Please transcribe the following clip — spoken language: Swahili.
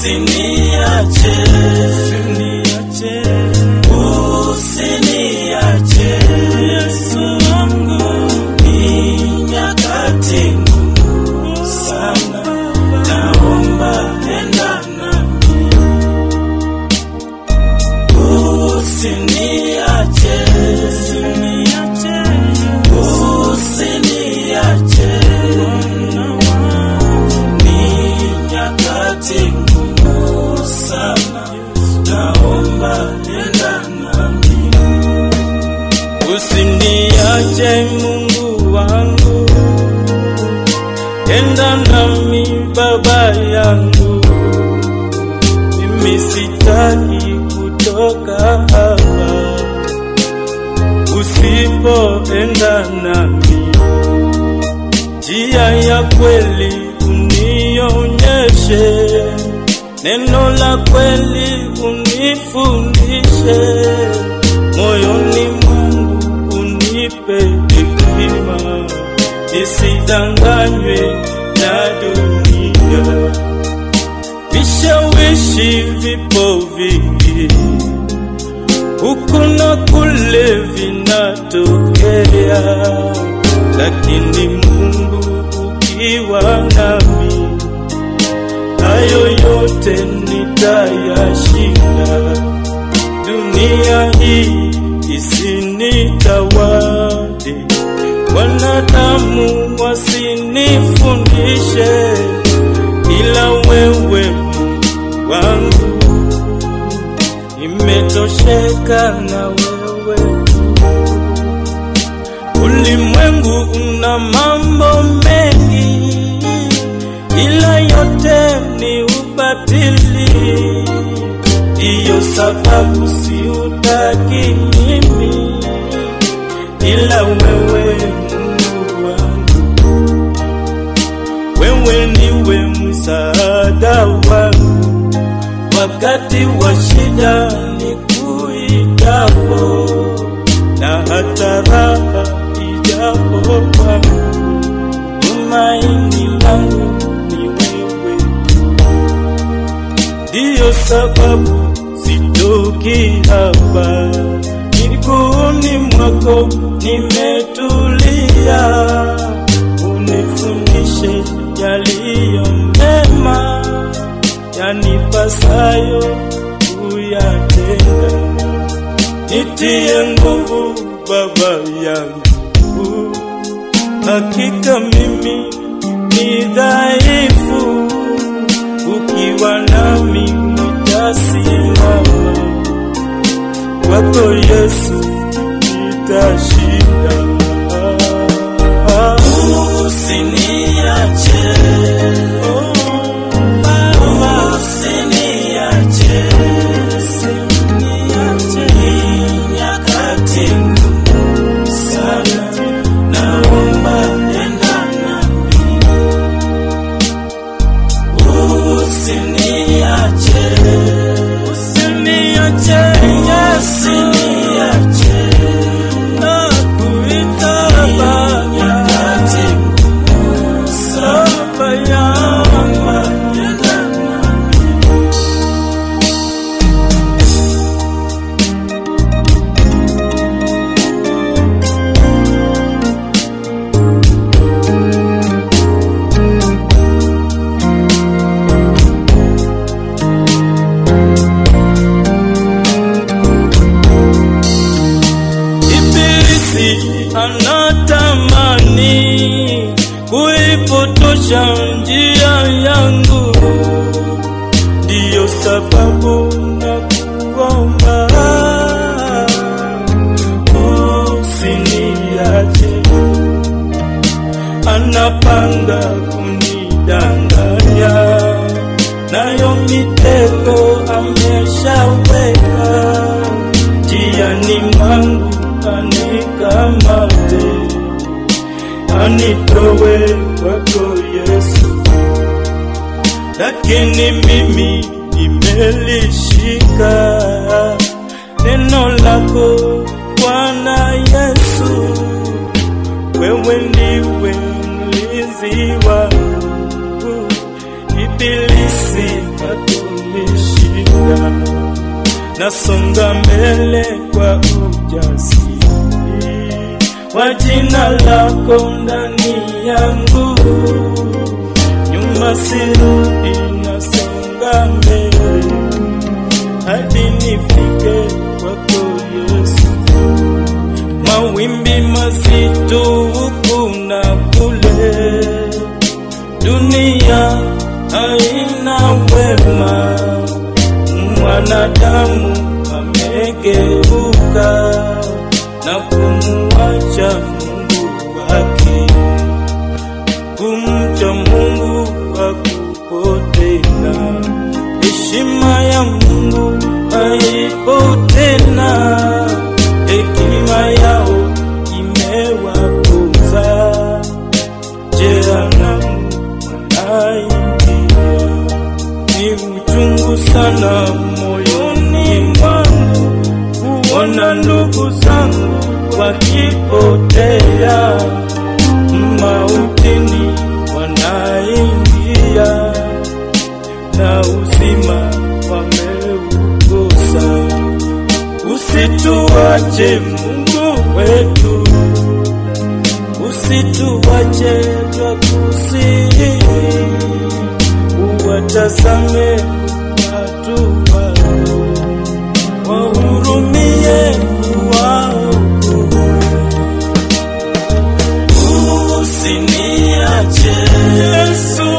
Usiniache, usiniache, usiniache Yesu wangu, ni nyakati ngumu sana, naomba enda nami, usiniache, usiniache, usiniache, ni nyakati ngumu sana, naomba enda nami, usiniache Mungu wangu, enda nami Baba yangu, mimi sitaki kutoka hapa usipoenda nami, njia ya kweli unionyeshe, neno la kweli unifundishe, moyoni mwangu unipe hekima, nisidanganywe na dunia. Vishawishi vipo vingi huku na kule vinatokea, lakini Mungu ukiwa nami, hayo yote nitayashinda. Dunia hii isinitawale, wanadamu wasinifundishe, ila wewe Mungu wangu nimetosheka na wewe. Ulimwengu una mambo mengi, ila yote ni ubatili. Ndiyo sababu siutaki mimi, ila wewe Mungu wangu, wewe niwe msaada wangu wakati wa shida nikuitapo, na hata raha ijapo kwangu, tumaini langu ni wewe. Ndiyo sababu sitoki hapa, miguuni mwako nimetulia, unifundishe yaliyo mema yanipasayo kuyatenda. Nitie nguvu Baba yangu, hakika mimi ni dhaifu, ukiwa nami nitasimama, kwako Yesu nitashinda. usiniache, usiniache, ni nyakati ngumu sana, naomba enda nami, usiniache, Usiniache Yesu, usiniache, nakuita Baba, nyakati ngumu sana, Baba yangu. naomba enda nami. Ibilisi anatamani kuipotosha njia yangu, ndiyo sababu na kuomba usiniache. Anapanga kunidanganya, nayo mitego ameshaweka njiani mwangu anikamate, anitowe kwako Yesu, lakini mimi nimelishika neno lako Bwana Yesu, wewe ndiwe mlinzi wangu, ibilisi hatuna nasonga mbele kwa ujasiri wa jina lako ndani yangu, nyuma sirudi, nasonga mbele hadi nifike kwako Yesu. Mawimbi mazito huku na kule, dunia haina wema, mwanadamu amegeuka na kumuacha Mungu wake, kumcha Mungu hakupo tena, heshima ya Mungu haipo tena, hekima yao imewapuza, jehanamu wanaingia. Ni uchungu sana moyoni mwangu kuona ndugu zangu wakipotea, mautini wanaingia na uzima wameukosa. Usituache Mungu wetu, usituache twakusihi, uwatazame watu wako, wahurumie waokoe. Usiniache Yesu